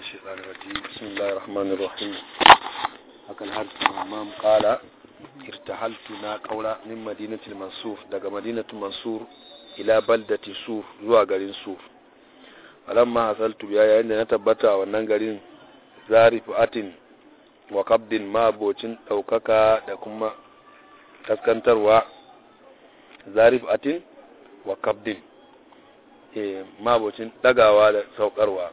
الشيطان الرجيم بسم الله الرحمن الرحيم hakan har imam qala irtahaltu na kaura min madinatul mansur daga madinatul mansur ila baldati sur zuwa garin sur alamma hasaltu biya yayin da na tabbata a wannan garin zarifu atin wa qabdin mabocin daukaka da kuma kaskantarwa zarif atin wa qabdin eh mabocin dagawa da saukarwa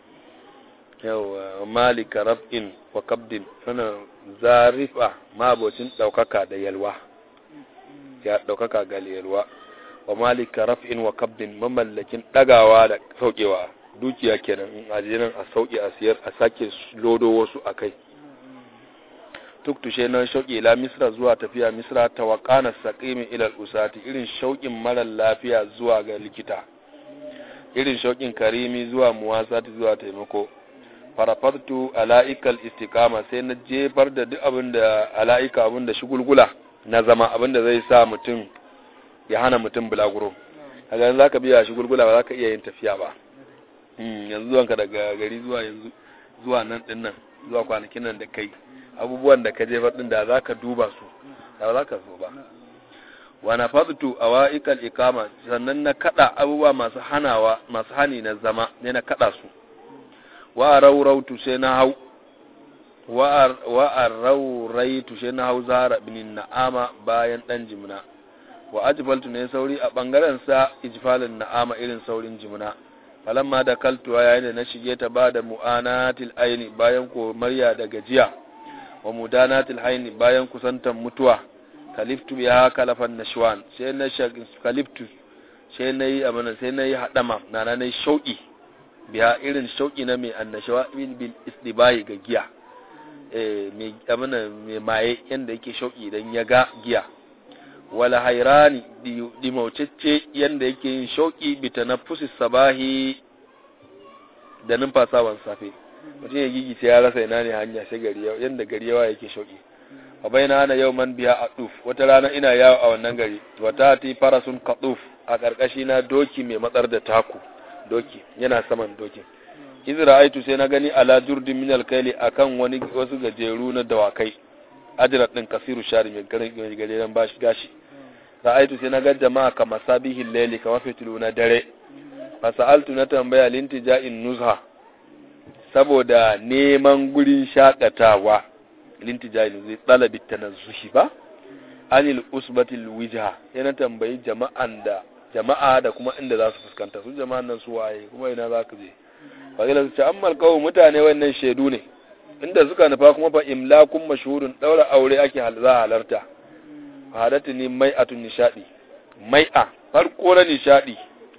yawa malika raf'in wa kabdin sana zarifa mabocin daukaka da yalwa ya daukaka ga yalwa wa malika raf'in wa kabdin mamallakin dagawa da saukewa dukiya kenan in ajinan a sauke a siyar a sake lodo wasu akai tuktushe nan shauki ila misra zuwa tafiya misra tawakana saqimi ila usati irin shaukin mara lafiya zuwa ga likita irin shaukin karimi zuwa muwasati zuwa taimako farafartu ala'ikal istiqama sai na jefar da duk abin da ala'ika abin da shugulgula na zama abin da zai sa mutum ya hana mutum bulaguro kaga yanzu zaka biya shugulgula ba zaka iya yin tafiya ba yanzu zuwanka daga gari zuwa yanzu zuwa nan din nan zuwa kwanakin nan da kai abubuwan da ka jefar din da zaka duba su da zaka so ba wa nafadtu awaiqal iqama sannan na kada abubuwa masu hanawa masu hani na zama ne na kada su wa raurautu sai na hau wa rauraitu sai na hau zara bin na'ama bayan dan jimna wa ajfaltu ne sauri a bangaren sa ijfalin na'ama irin saurin jimna falamma da kaltuwa yayin da na shige ta ba da mu'anatil aini bayan komarya da gajiya wa mudanatil aini bayan kusantan mutuwa kaliftu biya kalafan nashwan sai na kaliftu sai na yi amana sai na yi hadama na na yi shauki biya irin shauki na mai annashawa bil istibayi ga giya mai amana mai maye yanda yake shauki idan ya ga giya wala hairani dimaucece yanda yake yin shauki bi tanaffusi sabahi da numfasawan safe mutum ya gigi sai ya rasa ina ne hanya sai gari yanda gari yawa yake shauki a baina ana yau man biya a duf wata rana ina yawo a wannan gari wata ti farasun kaduf a ƙarƙashi na doki mai matsar da taku doki yana saman dokin izra aitu sai na gani ala jurdin min alkaili akan wani wasu gajeru na dawakai ajrat din kasiru shari mai garin mai gajeren bashi gashi ra'aitu sai na ga jama'a kama sabihin layli kama fitilu na dare fasaltu na tambaya lintija'in nuzha saboda neman gurin shakatawa lintija'in zai talabi tanazzuhi ba anil usbatil wijha yana tambayi jama'an da jama'a da kuma inda za su fuskanta su jama'an nan su waye kuma ina za ka je fagila su ce an malkawo mutane wannan shaidu ne inda suka nufa kuma fa imlakun mashhurun daura aure ake za a halarta hadatu ni mai'atun nishadi mai'a farko na nishadi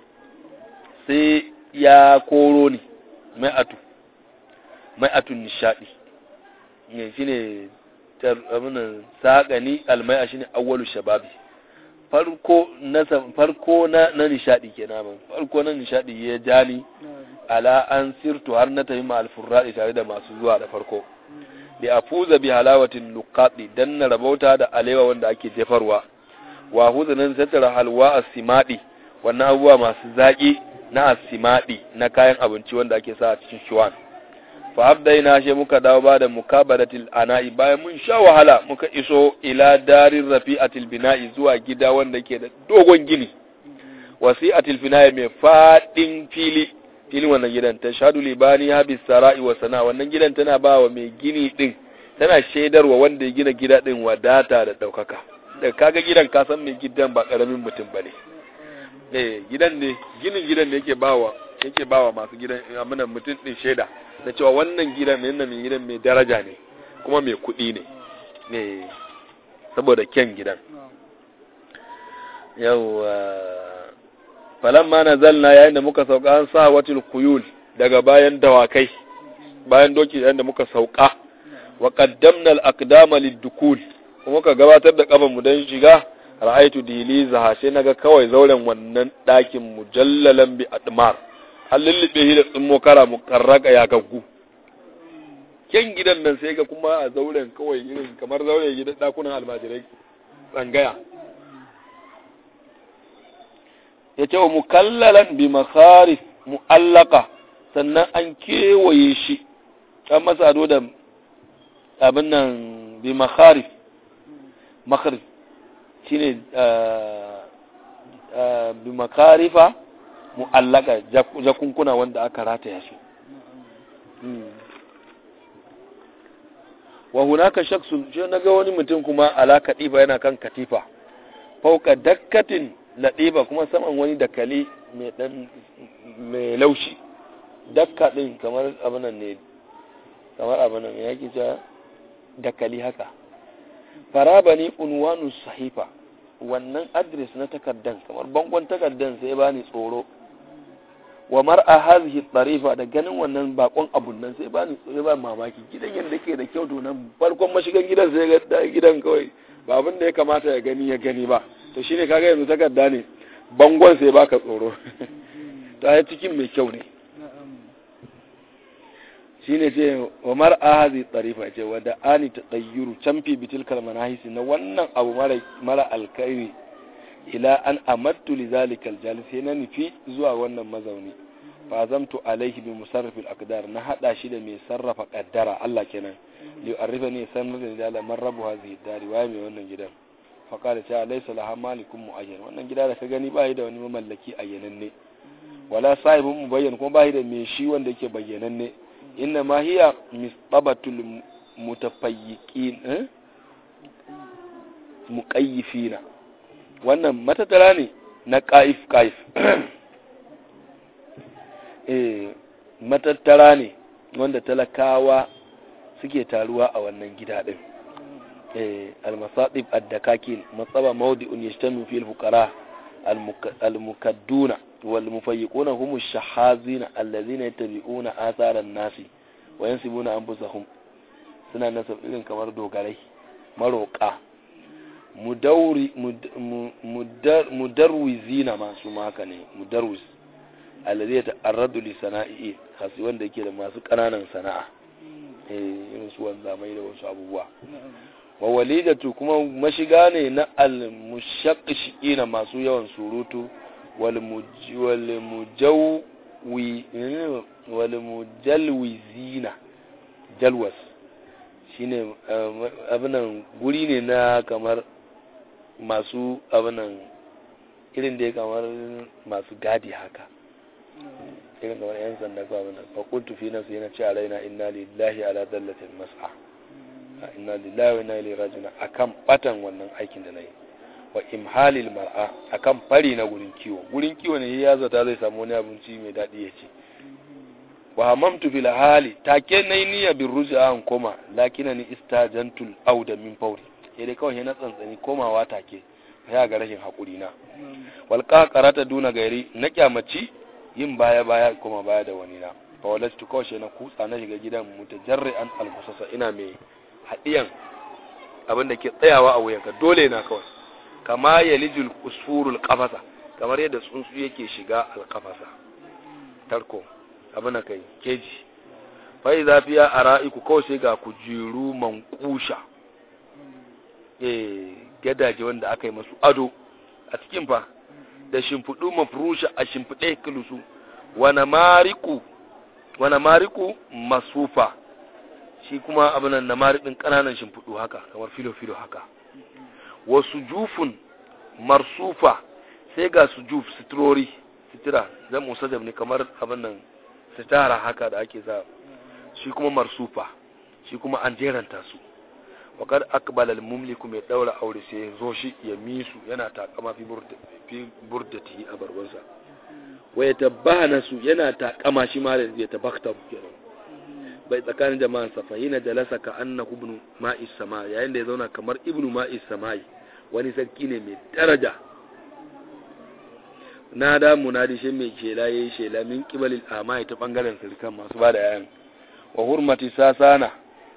sai ya koro ni mai'atu mai'atun nishadi ne shine abinan saƙani almai'a shine awwalu shababi farko na farko na na nishadi kenan farko na nishadi ya jani ala an sirtu har na tafi ma'al furradi tare da masu zuwa da farko bi afuza bi halawatin nuqati dan na rabauta da alewa wanda ake jefarwa wa huzanin tattara halwa asimadi wannan abubuwa masu zaki na asimadi na kayan abinci wanda ake sa a cikin shiwan fa abdaina she muka dawo ba da mukabaratil ana'i bayan mun sha wahala muka iso ila darin rafi'atil bina'i zuwa gida wanda yake da dogon gini wasi'atil bina'i mai fadin fili filin wannan gidan ta shadu libani ha sara'i wa sana wannan gidan tana ba wa mai gini din tana shaidarwa wanda ya gina gida din wadata da daukaka da kaga gidan ka san mai gidan ba karamin mutum bane eh gidan ne ginin gidan ne yake bawa yake bawa masu gidan amana mutum din shaida da cewa wannan gidan ne mai gidan mai daraja ne kuma mai kuɗi ne ne saboda kyan gidan yau falamma nazalna yayin da muka sauka an sa watil kuyul daga bayan dawakai bayan doki yayin da muka sauka wa qaddamna al-aqdama lid-dukul kuma ka gabatar da kafan mu dan shiga ra'aitu diliza sai naga kawai zauren wannan dakin mujallalan bi admar an lullube shi da tsummo kara mukarraka ya gaggu kyan gidan nan sai ga kuma a zauren kawai irin kamar zauren gidan dakunan almajirai tsangaya ya ce wa mukallalan bi makharif mu'allaka sannan an kewaye shi an masa ado da abin nan bi makharif makharif shine bi makarifa mu'allaka jakunkuna wanda aka rataya su wa hunaka shaksun shi naga wani mutum kuma ala katifa yana kan katifa fauka dakkatin ladiba kuma saman wani dakali mai dan mai laushi dakka din kamar abinan ne kamar abinan ya ke ja dakali haka farabani unwanu sahifa wannan adres na takardan kamar bangon takardan sai bani tsoro wa mar'a hadhihi tarifa da ganin wannan bakon abun nan sai bani tsoro ba mamaki gidan yanda ke da kyau to nan farkon mashigan gidan sai ga gidan kawai ba abin da ya kamata ya gani ya gani ba to shine kaga yanzu takarda ne bangon sai baka tsoro ta yi cikin mai kyau ne shine ce wa mar'a hadhihi tarifa ce wa da ani tadayyuru camfi bitilkal manahisi na wannan abu mara mara alkhairi ila an amattu li zalikal jalis sai na nufi zuwa wannan mazauni fa zamtu alaihi bi musarrifil aqdar na hada shi da mai sarrafa kaddara Allah kenan li arifa ne sanar da da man rabu hadhihi dari waye mai wannan gidan fa qala ta laysa laha malikun muayyan wannan gida da ka gani ba da wani mamallaki ayyananne wala sahibun mubayyan kuma ba da mai shi wanda yake bayyananne inna ma hiya misbabatul mutafayyiqin eh muqayyifina wannan matattara ne na ƙa'if ƙa'if eh matattara ne wanda talakawa suke taruwa a wannan gida ɗin eh almasadib addakakin matsaba mawdi'un yajtami fil fuqara almukadduna wal mufayyiquna hum ash-shahazina allazina yattabi'una atharan nasi wa yansibuna anfusahum suna nasab irin kamar dogarai maroƙa mudarwizina masu maka ne mudarwiz alladhi yata'arradu li sana'i kasi wanda yake da masu kananan sana'a eh irin su wanda mai da wasu abubuwa wa walidatu kuma mashiga ne na al-mushaqqishina masu yawan surutu wal wal mujawwi wal mujalwizina jalwas shine abinan guri ne na kamar masu abinan irin da ya kamar masu gadi haka irin kamar yan sanda ko abinan fakultu fi nasu yana ce a raina inna lillahi ala dallatin mas'a inna lillahi wa inna ilaihi rajiun akan batan wannan aikin da nayi wa imhalil mar'a akan fari na gurin kiwo gurin kiwo ne ya zata zai samu wani abinci mai daɗi ya ci wa hamamtu fil hali take nayi niyya bin ruj'a an koma lakinani istajantul auda min fawri sai dai kawai na tsantsani komawa take ya ga rashin hakuri na wal qaqarata duna gairi na kyamaci yin baya baya kuma baya da wani na fa walastu kawai na kutsa na shiga gidan mutajarri'an almusasa ina mai hadiyan abin da ke tsayawa a wuyanka dole na kawai kama yalijul usfurul qafasa kamar yadda tsuntsu yake shiga alqafasa tarko abin da kai keji fai zafiya a ra'iku kawai sai ga kujeru mankusha eh gadaje wanda aka yi masu ado a cikin fa da shimfiɗu mafurusha a shimfiɗe kilusu wana mariku wana mariku masufa shi kuma abin na marikin ƙananan shimfiɗu haka kamar filo-filo haka wasu jufun marsufa sai ga su juf sitirori sitira zan musa ne kamar abin nan sitara haka da ake za shi kuma marsufa shi kuma an jeranta su wakar akbal al-mumliku mai daura aure sai ya zo shi ya misu yana takama fi burdati a barbansa wa ya tabbana su yana takama shi ma da ya tabakta kenan bai tsakanin jama'an sa fahina jalasa ka annahu ibnu ma'is sama yayin da ya zauna kamar ibnu ma'is samai wani sarki ne mai daraja na da munadi shi mai shela yayi shela min kibalil amai ta bangaren sirkan masu ba da yayan wa hurmati sasana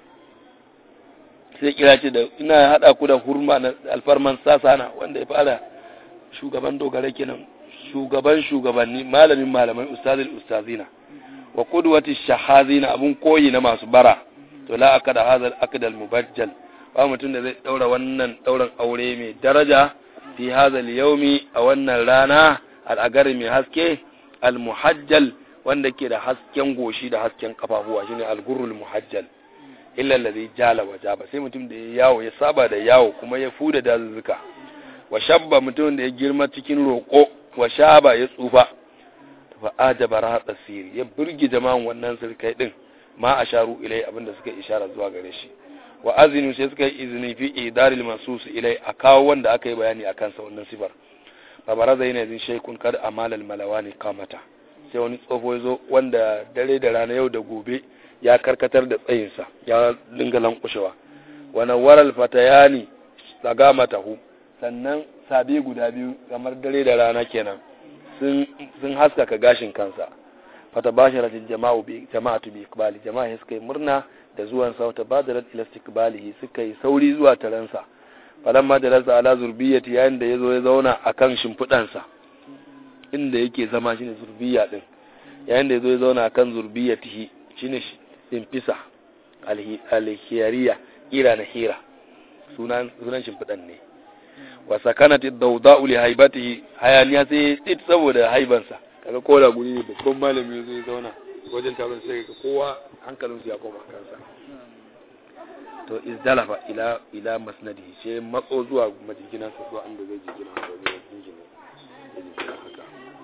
sai kira ce da ina hada ku da hurma na alfarman sasana wanda ya fara shugaban dogara kenan shugaban shugabanni malamin malamai ustazil ustazina wa qudwati shahazina abun koyi na masu bara to la akada hadha al mubajjal ba mutum da zai daura wannan dauran aure mai daraja fi hadha al yawmi a wannan rana al'agari mai haske al-muhajjal wanda ke da hasken goshi da hasken kafafuwa shine algurrul muhajjal illa allazi jala wa jaba sai mutum da ya yawo ya saba da yawo kuma ya fuda dazuzzuka wa shabba mutum da ya girma cikin roƙo wa shaba ya tsufa fa ajaba rahat siri ya burge jama'an wannan sirkai din ma asharu ilai abinda suka ishara zuwa gare shi wa azinu sai suka yi izini fi idaril mansus ilai a kawo wanda aka yi bayani akan sa wannan sifar fa baraza yana zin shaykun kad amalal malawani kamata sai wani tsofo ya zo wanda dare da rana yau da gobe ya karkatar da tsayinsa ya dinga lankushewa wani waral fatayani tsaga matahu sannan sabi guda biyu kamar dare da rana kenan sun haskaka gashin kansa fata basharatin jama'u bi jama'atu bi ikbali jama'a suka yi murna da zuwan sa wata badarat ila istiqbalihi suka yi sauri zuwa taransa falamma da rasa ala zurbiyati yayin da yazo ya zauna akan shimfidansa inda yake zama shine zurbiya din yayin da yazo ya zauna akan zurbiyatihi shine simfisa alhiyariya ira na hira sunan sunan shimfidan ne wa sakanat ad-dawda'u li haibatihi hayaniya sai tsit saboda haibansa kaga kola guri ne babban malami zai zauna wajen taron sai ga kowa hankalin su ya koma kansa to izdalafa ila ila masnadi sai matso zuwa majiginan sa zuwa inda zai jigina sa zai jingina haka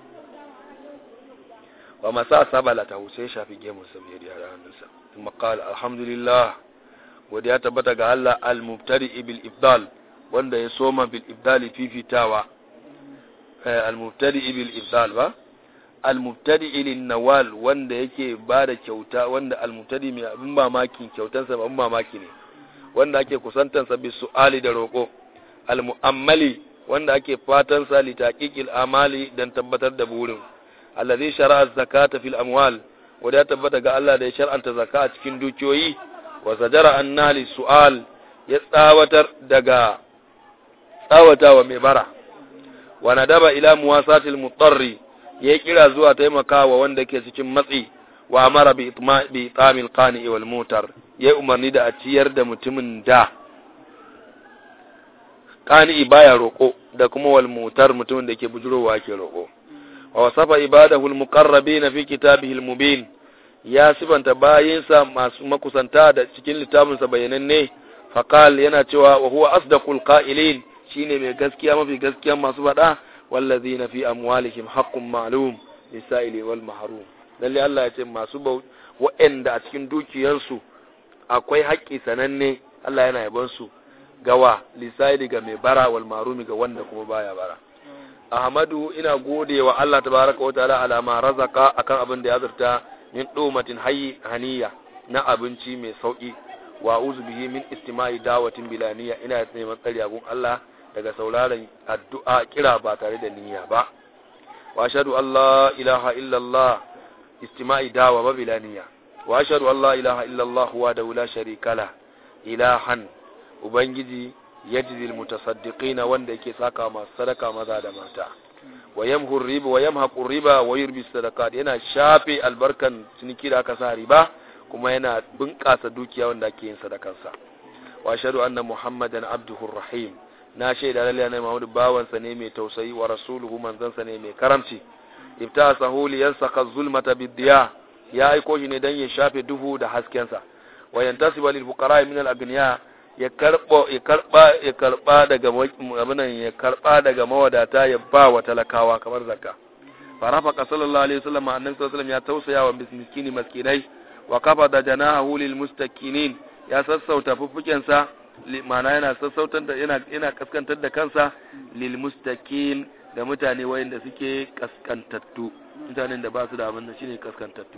wa masa sabala ta sai shafi gemun sa bai da hannunsa kuma qala alhamdulillah godiya tabbata ga Allah al-mubtadi bil ibdal wanda ya soma bil ibdali fifitawa al-mubtadi bil ibdal ba al-mubtadi lin nawal wanda yake bada kyauta wanda al-mubtadi mai abin mamaki kyautansa ba abin mamaki ne wanda ake kusantansa bi su'ali da roko al-mu'ammali wanda ake fatan sa li taqiqil amali dan tabbatar da burin allazi shara'a zakata fil amwal wanda ya tabbata ga Allah da ya shar'anta zakka a cikin dukiyoyi wa zajara annali su'al ya tsawatar daga tsawatawa mai bara wa nadaba ila muwasatil mutarri ya kira zuwa taimakawa wanda ke cikin matsi wa amara bi itamil qani wal mutar ya umarni da a ciyar da mutumin da qani baya roko da kuma wal mutar mutumin da ke bujurowa ke roko wa wasafa ibadahu al muqarrabin fi kitabihi al mubin ya sibanta bayinsa masu makusanta da cikin littafinsa bayananne faqal yana cewa wa huwa asdaqul qa'ilin shine mai gaskiya mafi gaskiya masu faɗa wallazina fi amwalihim haqqun ma'lum lisa'ili wal mahrum lalle Allah ya ce masu bau wa'anda a cikin dukiyarsu akwai haƙƙi sananne Allah yana yaban su gawa lisa'ili ga mai bara wal mahrum ga wanda kuma baya bara Ahmadu ina gode wa Allah tabaraka wa ta'ala ala ma razaka akan abin da ya zarta min dumatin hayy haniya na abinci mai sauki wa uzu bihi min istima'i dawatin bilaniya ina neman tsari abun Allah daga sauraron addu'a kira ba tare da niyya ba wa ashhadu an la ilaha illallah istima'i dawa ba bilaniya wa ashhadu an la ilaha illallah wa da la sharika la ilahan ubangiji yajzi almutasaddiqina wanda yake saka masu sadaka maza da mata wa yamhu riba wa yamhaqu riba wa yurbi sadaqat yana shafe albarkan ciniki da aka sa riba kuma yana bunƙasa dukiya wanda ake yin sadakansa wa ashhadu anna muhammadan abduhu rahim na shaida lalle annabi muhammadu bawansa ne mai tausayi wa rasuluhu manzansa ne mai karamci ibta sahuli yansaka zulmata bidiya ya aiko shi ne dan ya shafe duhu da haskensa wa yantasiba lil fuqara min al agniya ya karbo ya karba ya karba daga abinan ya karba daga mawadata ya ba wa talakawa kamar zakka farafa sallallahu alaihi wasallam annabi sallallahu alaihi wasallam ya tausaya wa miskini maskinai wa kafa da janahu lil mustakinin ya sassauta fuffukensa ma'ana yana sassautar da yana yana kaskantar da kansa lil mustakin da mutane wayanda suke kaskantattu mutanen da ba su da abin da shine kaskantattu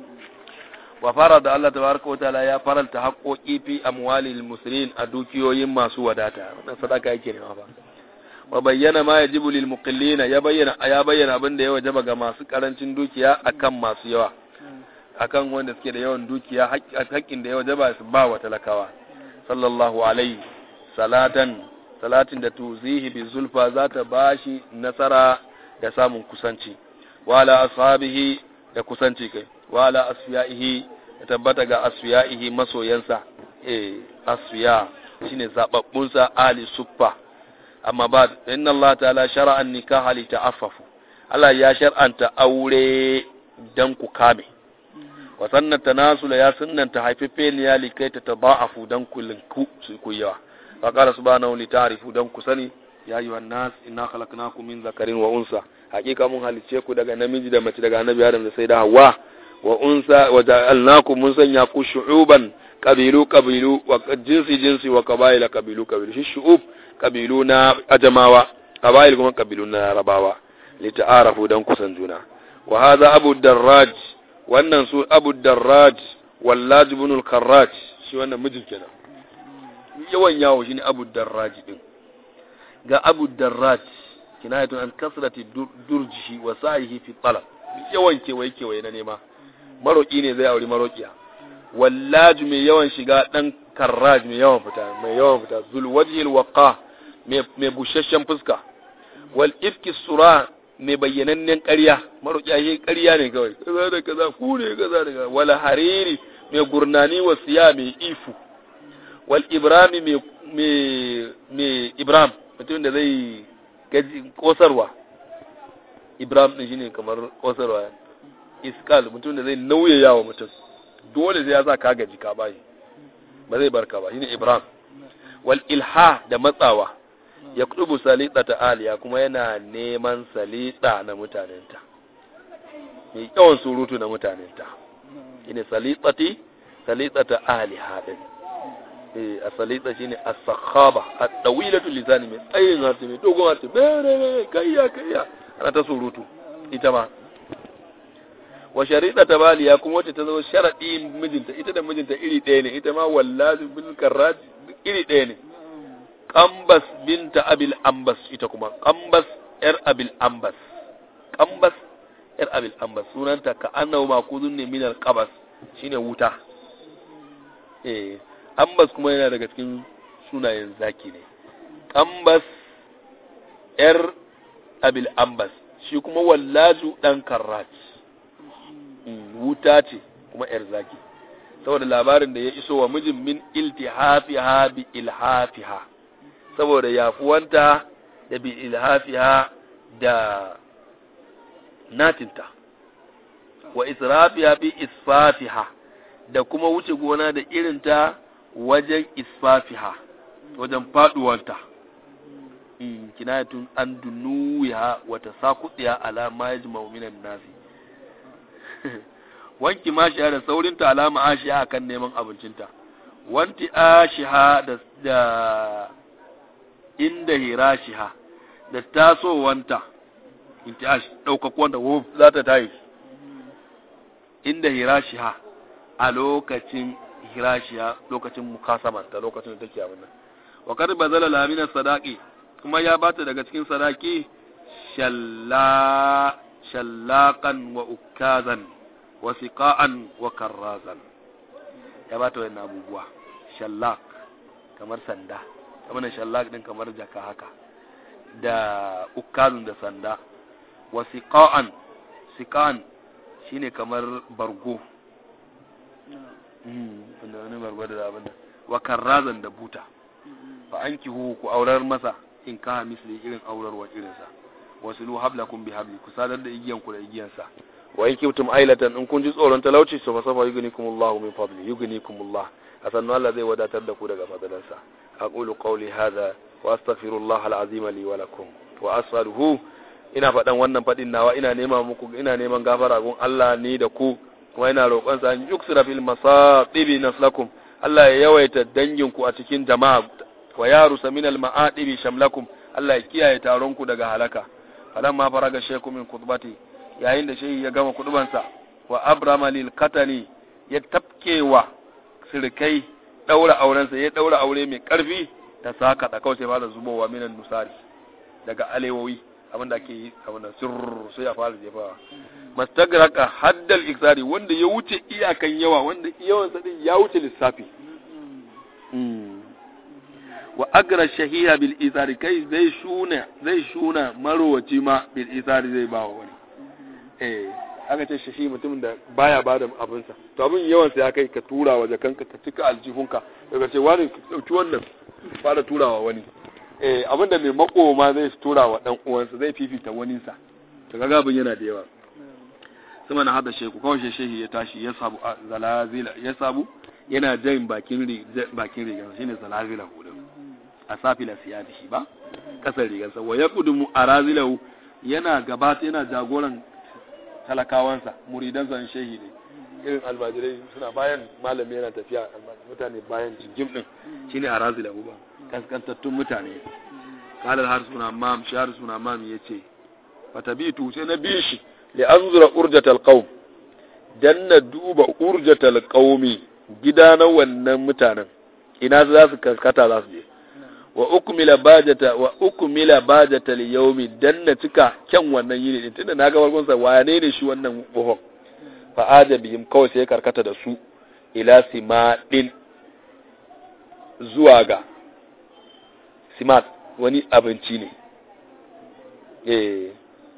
wa fara da Allah tabaraka wa ta'ala ya faralta haƙoƙi fi amwalil muslimin a dukiyoyin masu wadata wannan sadaka yake ne ba wa bayyana ma yajibu lil muqillina ya bayyana ya bayyana abin da ya wajaba ga masu karancin dukiya akan masu yawa akan wanda suke da yawan dukiya haƙƙin da ya wajaba su ba wa talakawa sallallahu alaihi salatan salatin da tuzihi bi zulfa za ta bashi nasara da samun kusanci wala ashabihi da kusanci kai wala asfiyaihi da tabbata ga asfiyaihi masoyansa eh asfiya shine zababbun sa ali suffa amma ba inna Allah ta'ala shar'a an-nikaha li ta'affafu Allah ya shar'anta aure dan ku kame wa sannan tanasula ya sunnanta haifefe ne ya likai ta taba'afu dan ku linku su ku yawa wa qala subhanahu li ta'rifu dan ku sani ya ayyuhan nas inna khalaqnakum min zakarin wa unsa hakika mun halice ku daga namiji da mace daga annabi adam da sai da hawa wa unsa wa ja'alnakum mun sanya ku shu'uban kabilu kabilu wa jinsi jinsi wa qabaila kabilu kabilu shi shu'ub kabilu na ajamawa qabail kuma kabilu na larabawa li ta'arafu dan kusan juna wa hadha abu darraj wannan su abu darraj wallaj ibn al-karraj shi wannan mijin kenan yawan yawo shine abu darraj din ga abu darraj kinayatun an kasrati durjihi wa sa'ihi fi talab yawan kewaye kewaye na nema maroki ne zai auri marokiya wallaj mai yawan shiga dan karraj mai yawan fita mai yawan fita zul wajhil waqa mai bushashshen fuska wal ifki sura mai bayyanannen ƙarya marokiya shi ƙarya ne kawai kaza da kaza ku ne kaza da kaza wal hariri mai gurnani wa siya mai ifu wal ibrami mai mai ibram mutum da zai gaji kosarwa ibrahim din shine kamar kosarwa iskal mutum da zai nauyaya wa mutum dole sai ya sa ka gaji ka bashi ba zai barka ba shine ibrahim wal ilha da matsawa ya kudubu salita ta aliya kuma yana neman salita na mutanenta mai yawan surutu na mutanenta shine salitati salitata aliha din a salita shine as-sakhaba at-tawilatu lisani mai tsayin harshe mai dogon harshe bere kayya kayya ana ta surutu ita ma wa sharida ta baliya kuma wacce ta zo sharadi mijinta ita da mijinta iri ɗaya ne ita ma wallahi bil karraj iri ɗaya ne qambas binta abil ambas ita kuma qambas yar abil ambas qambas yar abil ambas sunanta ka annahu makuzun ne min al-qabas shine wuta eh ambas kuma yana daga cikin sunayen zaki ne ambas yar abil ambas shi kuma wallaju dan karrat wuta ce kuma yar zaki saboda labarin da ya iso wa mijin min iltihafiha bi ilhafiha saboda yafuwanta da bi ilhafiha da natinta wa israfiha bi isfafiha da kuma wuce gona da irinta wajen isfafiha wajen faduwanta kinayatun an dunuya wa tasaqudiya ala ma yajma'u minan nasi wanki mashiha da saurinta alama ashiha akan neman abincinta wanti ashiha da da inda hirashiha da tasowanta intiash daukakuwanta wuf za ta tayi inda hirashiha a lokacin hirashiya lokacin mukasamanta lokacin da take abin nan wa kad bazala lamina sadaqi kuma ya bata daga cikin sadaki shalla shallaqan wa ukazan wa siqa'an wa karrazan ya bata wannan abubuwa shallaq kamar sanda kamar shallaq din kamar jaka haka da ukazun da sanda wa siqa'an siqan shine kamar bargo wanda wani bargo da abin wa karrazan da buta fa an kihu ku aurar masa in ka misli irin aurarwa irinsa wasu lu hablakum bi habli ku sadar da igiyan ku da igiyansa wa in kibtum ailatan in kun ji tsoron talauci so fa safa yugnikumullahu min fadli yugnikumullah asannu Allah zai wadatar da ku daga fadalansa aqulu qawli hadha wa astaghfirullah alazim li wa lakum wa as'aluhu ina faɗan wannan faɗin nawa ina nema muku ina neman gafara gun Allah ni da ku kuma ina roƙon sa an yuksira fil masatibi naslakum Allah ya yawaita dangin ku a cikin jama'a wa yarusa min al ma'adibi shamlakum Allah ya kiyaye taron ku daga halaka falamma faraga shaykhu min khutbati yayin da shehi ya gama kudubansa wa abrama lil katani ya tafkewa sirkai daura aurensa ya daura aure mai karfi ta saka da kawai sai fara zubowa minan nusari daga alewowi abin da ake yi abin da sirr sai ya fara jefawa mastagraka haddal iksari wanda ya wuce iyakan yawa wanda yawan sa din ya wuce lissafi wa agra shahiha bil isari kai zai shuna zai shuna marowaci ma bil isari zai ba wani eh aka ce shahi mutumin da baya ba da abinsa to abin yawan sa ya kai ka tura wa jakanka ka cika aljihunka daga ce wani dauki wannan fara turawa wani eh abinda mai makoma zai tura wa dan uwansa zai fifita waninsa to kaga abin yana da yawa sama na hada sheku kawai shehi ya tashi ya sabu zalazila ya sabu yana jan bakin bakin rigar shine zalazila hudu a safila siyadihi ba kasar rigarsa wa ya kudumu arazilahu yana gabata yana jagoran talakawansa muridansa shehi ne irin almajirai suna bayan malami yana tafiya mutane bayan jingim din shine arazilahu ba kaskantattun mutane kalar har suna mam shi har suna mam yace fatabitu sai na bi shi li anzura urjatal qaum dan na duba urjatal qaumi gida na wannan mutanen ina za su kaskata za su je wa ukmila bajata wa ukmila bajata li yawmi dan na cika kyan wannan yini din tunda naga farkon sa wane ne shi wannan buhon fa ajabihim kawai sai karkata da su ila simadin zuwa ga simat wani abinci ne eh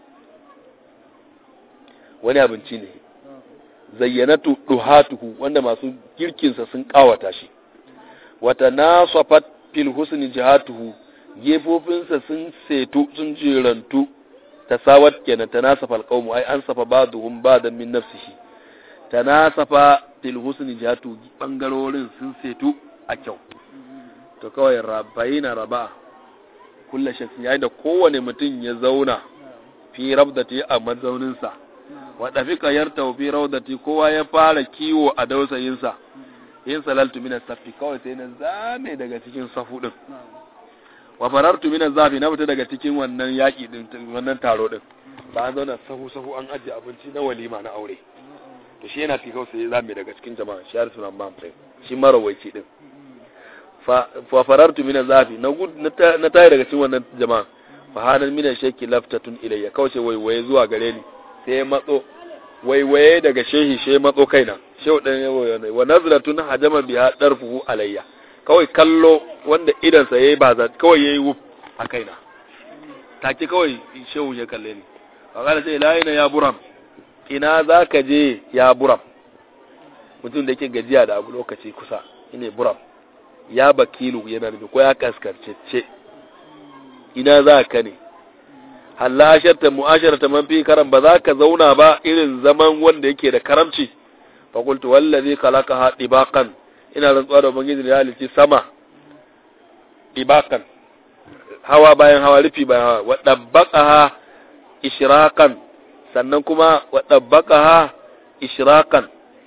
wani abinci ne zayyanatu duhatuhu wanda masu girkinsa sun kawata shi wata nasafat fil husni jihatuhu gefofinsa sun setu sun jirantu tasawat kenan tanasafa alqawmu ai an safa ba'dhum ba'dan min nafsihi tanasafa fil husni jihatuhu bangarorin sun setu a kyau to kawai rabayina raba kullu shakhsin yayin da kowane mutum ya zauna fi rabdati a mazauninsa wa dafika yarta fi rawdati kowa ya fara kiwo a dausayinsa in salaltu min safi kawai sai na zame daga cikin safu din wa farartu min zafi na fita daga cikin wannan yaki din wannan taro din ba an zauna sahu sahu an ajiye abinci na walima na aure to shi yana tikau sai zame daga cikin jama'a shi har sunan mam sai shi marawaici din fa farartu min zafi na gud na tayi daga cikin wannan jama'a fa hanan min shaki laftatun ilayya kawai sai waiwaye zuwa gare ni sai matso waiwaye daga shehi she matso kaina shehu dan yawo ne wa nazratun hajama biha darfuhu alayya kawai kallo wanda idan sa yayi ba kawai yayi wuf a kaina take kawai shehu ya kalle ni kaga sai la ina ya buram ina zaka je ya buram mutum da yake gajiya da abu lokaci kusa ine buram ya bakilu yana da ko ya kaskarcece ina za ka ne halasharta mu'asharata man fi karam ba za ka zauna ba irin zaman wanda yake da karamci fa qultu wallazi khalaqaha dibaqan ina rantsuwa da ubangiji da halici sama dibaqan hawa bayan hawa rufi bayan hawa wa dabbaqaha ishraqan sannan kuma wa dabbaqaha ishraqan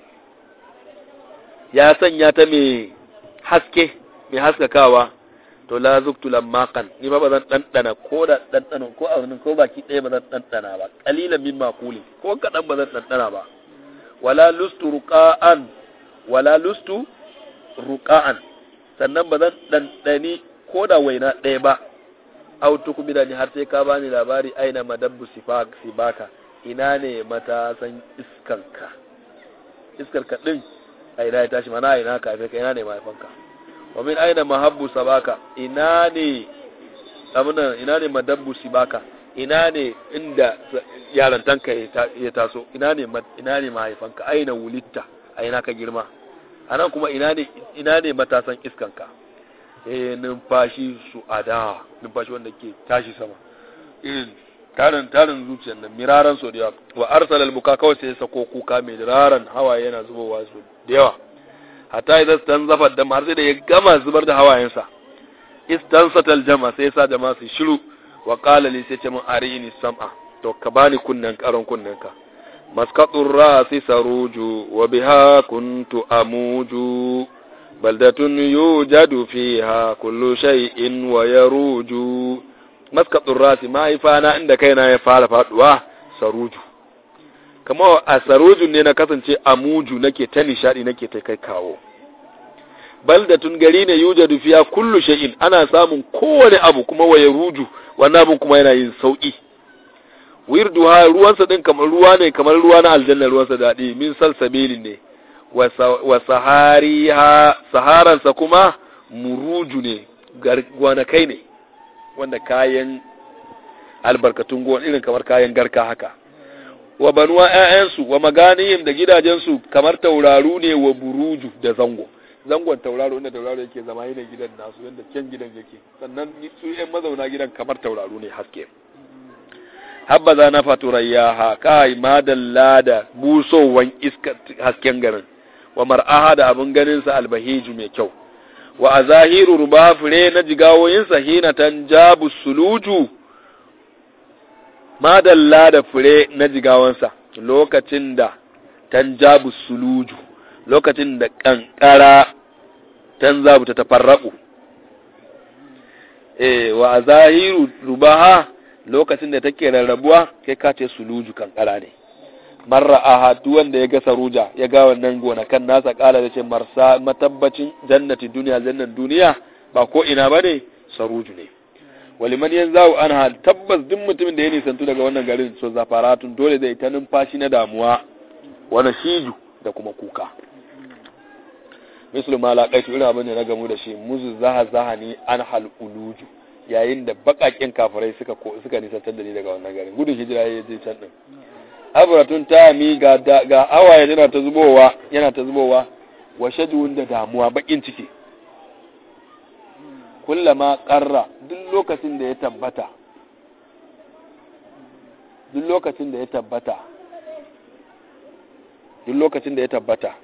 ya sanya ta mai haske mai haskakawa to la zuktu lamaqan ni ba bazan dandana ko da dandana ko a ko baki ɗaya bazan dandana ba qalilan min maquli ko kadan bazan dandana ba wala lustu ruqa'an wala lustu ruqa'an sannan bazan dandani ko da waina ɗaya ba au tukubida ni har sai ka bani labari aina madabbu sifak sibaka ina ne matasan iskanka iskarka din a ina ya tashi mana a ina ka ka ina ne mahaifanka wa min aina mahabbu sabaka ina ne abinan ina ne madabbu sibaka ina ne inda yarantanka ya taso ina ne ina ne mahaifanka aina wulitta a ina ka girma anan kuma ina ne ina ne matasan iskanka eh numfashi su ada numfashi wanda ke tashi sama irin tarin tarin zuciyar nan miraran so da yawa wa arsala al-buka kawai sai sako kuka mai raran hawaye yana zubowa su da yawa hatta idan stan zafar da har sai da ya gama zubar da hawayensa istansatal jama sai sa jama su shiru wa qala li sai ce mun arini sam'a to ka bani kunnen karon kunnen ka maskatur rasi saruju wa biha kuntu amuju baldatun yujadu fiha kullu shay'in wa yaruju maskatur rasi mahaifana inda kaina ya fara faduwa saruju kamar a sarojin ne na kasance a muju nake ta nishadi nake ta kai kawo baldatun gari ne yujadu fiya kullu shay'in ana samun kowane abu kuma waye ruju wannan abun kuma yana yin sauki wirduha ruwansa din kamar ruwa ne kamar ruwa na aljanna ruwansa daɗi min salsabilin ne wa sahariha saharansa kuma muruju ne gwanakai ne wanda kayan albarkatun gona irin kamar kayan garka haka wa banuwa ‘ya'yansu wa maganiyim da gidajensu kamar tauraru ne wa buruju da zango zangon tauraro inda tauraro yake zama yana gidan nasu yadda kyan gidan yake sannan su ‘yan mazauna gidan kamar tauraru ne haske habbaza na faturayyaha kai madalla da busowan iska hasken garin wa mar'aha da abin ganin sa albahiju mai kyau wa azahiru ruba fure na jigawoyin sa hina tanjabu suluju madalla da fure na jigawansa lokacin da tanjabu suluju lokacin da kankara tanzabu ta tafarraku eh wa azahiru rubaha lokacin da take rarrabuwa kai ka ce suluju kankara ne marra aha duk wanda ya ga saruja ya ga wannan gonakan nasa kala da ce marsa matabbacin jannati duniya jannan duniya ba ko ina bane saruju ne waliman yanzu an hal tabbas duk mutumin da ya nisantu daga wannan garin so zafaratun dole zai ta numfashi na damuwa wani shiju da kuma kuka mislu ma laqaitu irin abin da na gamu da shi muzu zaha zaha ni an hal uluju yayin da bakakin kafirai suka suka nisantar da ni daga wannan garin gudun hijira ya je can din abratun ta mi ga ga awaye yana ta zubowa yana ta zubowa wa shajun da damuwa bakin ciki kullama qarra duk lokacin da ya tabbata duk lokacin da ya tabbata duk lokacin da ya tabbata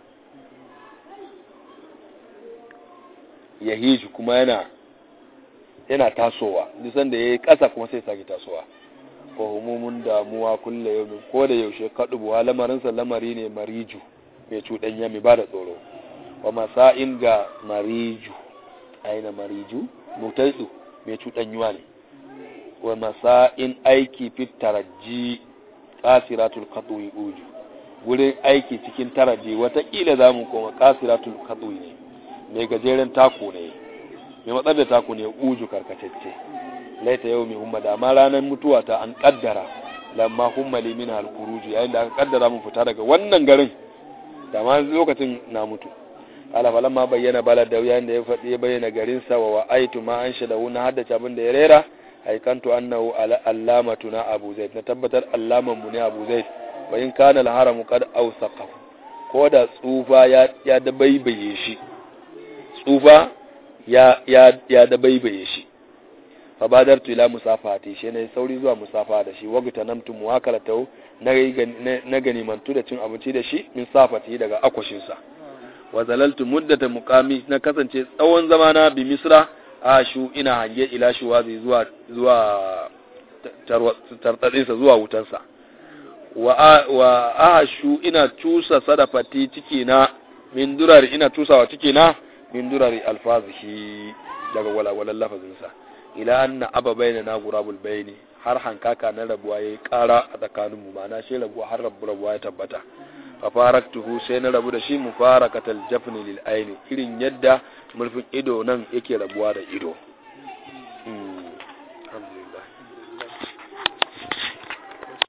ya hiju kuma yana yana tasowa duk sanda yayi ƙasa kuma sai sake tasowa ko humumun damuwa kulle yau ko da yaushe kadubuwa lamarin sa lamari ne mariju mai cuɗanya mai bada tsoro wa masa'in ga mariju aina mariju mutaidu mai cuɗanyuwa ne wa masa'in aiki fit taraji qasiratul qatwi uju wurin aiki cikin taraji watakila zamu koma qasiratul qatwi ne mai gajeren taku ne mai matsar da taku ne uju karkatacce laita yau mai humma da ma ranar mutuwa ta an kaddara lamma humma limin halkuruju yayin da aka kaddara mun fita daga wannan garin da ma lokacin na mutu ala falan ma bayyana balad da yayin da ya faɗi ya bayyana garin sa wa aitu ma an shada wuna haddace abin da ya rera haikantu annahu allamatu na abu zaid na tabbatar allaman mu ne abu zaid wa in kana al-haramu qad awsaqa ko da tsufa ya ya dabaibaye shi tsufa ya ya ya dabaibaye shi fa badartu ila musafati shi ne sauri zuwa musafa da shi wagta namtu muwakalatu na na gani mantu da cin abinci da shi min safati daga akwashin sa wa zalaltu muddata muqami na kasance tsawon zamana bi misra ashu ina hange ila shuwazi zuwa zuwa tartatsinsa zuwa wutansa wa ahashu ina cusa sadafati ciki na min durari ina cusawa ciki na min durari alfazihi daga walwalan lafazinsa ila anna aba bayna na gurabul bayni har hankaka na rabuwa yayi kara a tsakanin mu ma'ana shi rabuwa har rabu rabuwa ya tabbata fa faraktuhu sai na rabu da shi mufarakatal jafni lil aini irin yadda murfin ido nan yake rabuwa da ido